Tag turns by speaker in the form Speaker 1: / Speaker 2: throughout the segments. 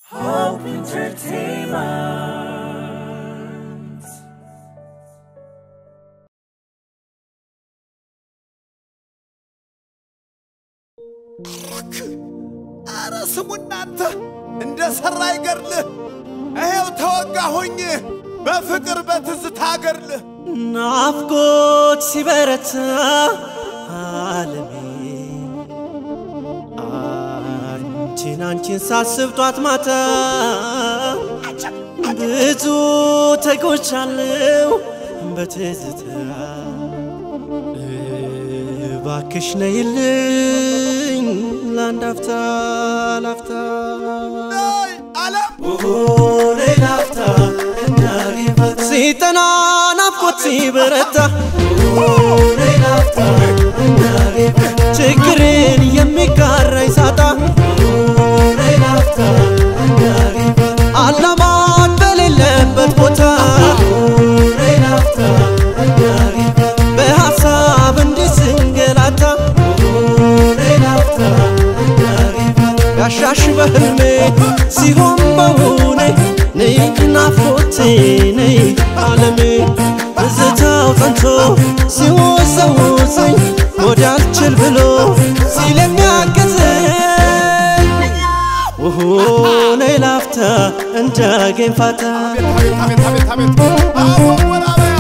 Speaker 1: Hope Entertainment.
Speaker 2: አረ ስሙ እናንተ እንደ ሠራ አይገርልህ። ይኸው ተወጋሁኝ በፍቅር በትዝታ ገርልህ።
Speaker 3: ናፍቆት ሲበረታ አለሜ አንቺን አንቺን ሳስብ ጧት ማታ ብዙ ተጎቻለሁ በትዝታ እባክሽ ነይልኝ ለአንድ አፍታ ላፍታ
Speaker 2: ነይ ዓለም
Speaker 3: ነይ ላፍታ ሲጠና ናፍቆት ሲበረታ ነይ ላፍታ ችግርን የሚጋራኝ ሳጣ ነይ ላፍታ አላማት በሌለበት ቦታ ነይ ላፍታ በሐሳብ እንዲህ ስንገላታ ነይ ላፍታ ጋሻሽ በህልሜ ሲሆን በውኔ ነይ ናፍቆቴ ነይ ዓለሜ ትዝታው ጸንቶ ሲወዘውዘኝ ወዲያ አልችል ብሎ ሲለሚያገዘኝ ውሁ ነይ ላፍታ እንዳገኝ ፋታ
Speaker 2: አቤት አቤት አቤት አቤት አወወራበያ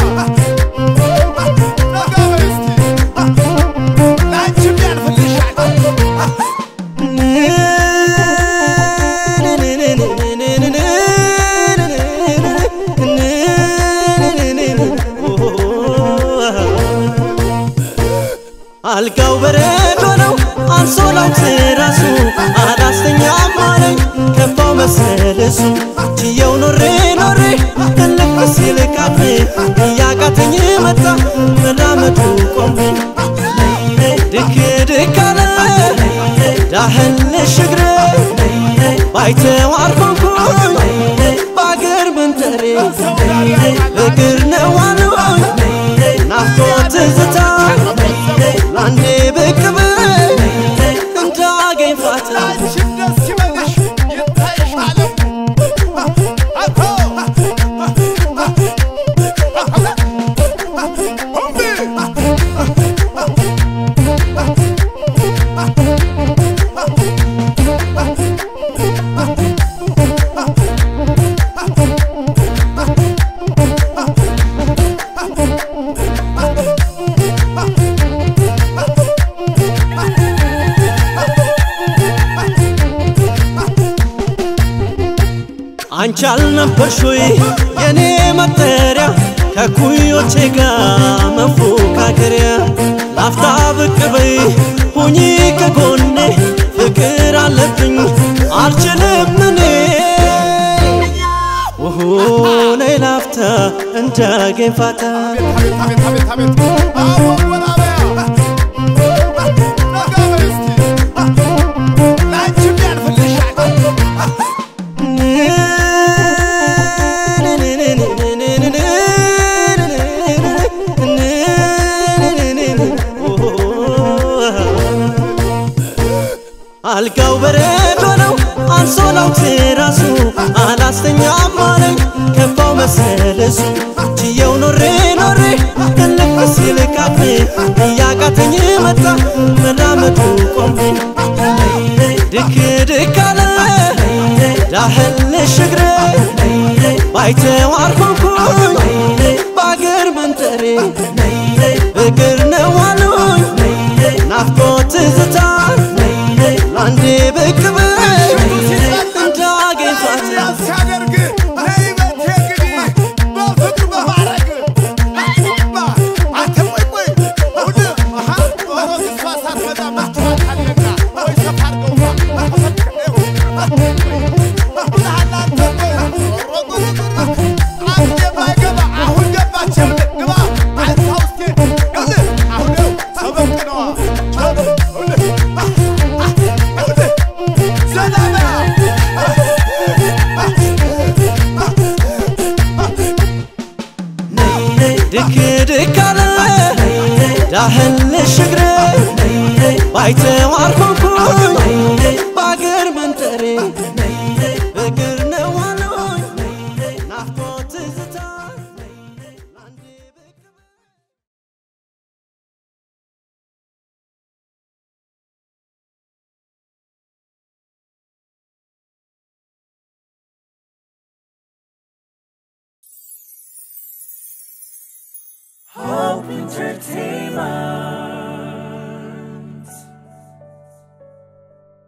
Speaker 2: ነገ በይ እስቲ ለአንቺም ያልፍልሻል።
Speaker 3: አልጋው በረዶ ነው አንሶላው ትራሱ አላስተኛም አለኝ ከፋው መሰለሱ ችየው ኖሬ ኖሬ እልክ ሲል ካፌ እያቃተኝ መጣ መራመዱ ቆምኩኝ ድክ ድክ አለ ዳህልሽ እግሬ ባይተዋር ሆንኩኝ በአገር መንደሬ እግር ነው አሉኝ ናፍቆት ትዝታ ለአንዴ ብቅ በይ እንዳገኝ ፋታ
Speaker 2: አንቺም ደስ ይበልሽ ይታይሽ ዓለም አቶ
Speaker 3: አንቺ አልነበርሽ ወይ የኔ መጠሪያ ከኩዮቼ ጋር መፎካከሪያ ላፍታ ብቅ በይ ሁኚ ከጎኔ ፍቅር አለብኝ አልችልም እኔ ውሁ ነይ ላፍታ እንዳገኝ ፋታ
Speaker 2: አቤት አቤት አቤት አቤት አወወራበያ ነገ በይ እስቲ ለአንቺም ያልፍልሻል።
Speaker 3: አልጋው በረዶ ነው አንሶላው ትራሱ አላስተኛም አለኝ ከፋው መሰለሱ ችየው ኖሬ ኖሬ እልክ ሲል ካፌ እያቃተኝ መጣ መራመዱ ቆምኩኝ ድክ ድክ አለ ዳህልሽ እግሬ ባይተዋር ሆንኩኝ በአገር መንደሬ እግር ነው አሉኝ ናፍቆት ትዝታ ለአንዴ ብቅ በይ እንዳገኝ ፋታ
Speaker 2: ሲያደርግ ነይ በቴ እንግዲህ በፍቅር በማረግ አይባ አንተ ቆይ ቆይ ሁሉ አሃ ኦሮ እሷ ሳትመጣ መጥቷታልና ወይ ሰፋ አድርገውማ አንተ ባይገባ አሁን ገባች ግባ አንተ ውስጤ አሁን ሰበቅ ነዋ
Speaker 3: ድክ ድክ አለ ዳህልሽ እግሬ ባይተዋር ሆንኩኝ በአገር መንደሬ
Speaker 1: Hope Entertainment.